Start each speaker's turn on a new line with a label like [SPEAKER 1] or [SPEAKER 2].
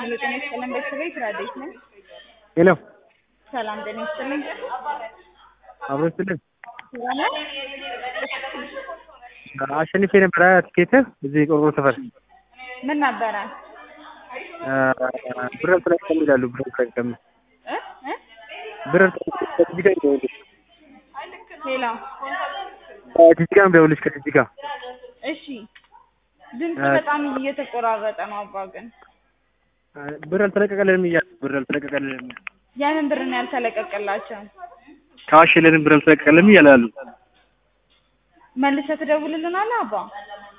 [SPEAKER 1] ሄሎ ጤና ይስጥልን ቤተሰቤ ትራዴት ነኝ።
[SPEAKER 2] ሄሎ
[SPEAKER 1] ሰላም ጤና ይስጥልኝ።
[SPEAKER 2] አብሮ ስትልኝ
[SPEAKER 1] ሰላም
[SPEAKER 2] አሸንፌ ነበረ ትኬት እዚህ ቆርቆሮ ሰፈር
[SPEAKER 1] ምን ነበረ?
[SPEAKER 2] ብር አልተለቀቀም ይላሉ። ብር አልተለቀቀም
[SPEAKER 1] እ እ
[SPEAKER 2] ብር አልተለቀቀም ጂጂጋ ይደውልሽ
[SPEAKER 1] ሄሎ
[SPEAKER 2] ጂጂጋ ይደውልሽ ከጂጂጋ
[SPEAKER 1] እሺ፣ ድምፅ በጣም እየተቆራረጠ ነው። አባ ግን
[SPEAKER 2] ብር አልተለቀቀልንም እያሉ ብር አልተለቀቀልንም
[SPEAKER 1] ያንን ብር ነው ያልተለቀቀላቸው።
[SPEAKER 2] ካሽ የለንም ብር አልተለቀቀልንም እያሉ ያሉ
[SPEAKER 1] መልሰህ ትደውልልናለህ አባ?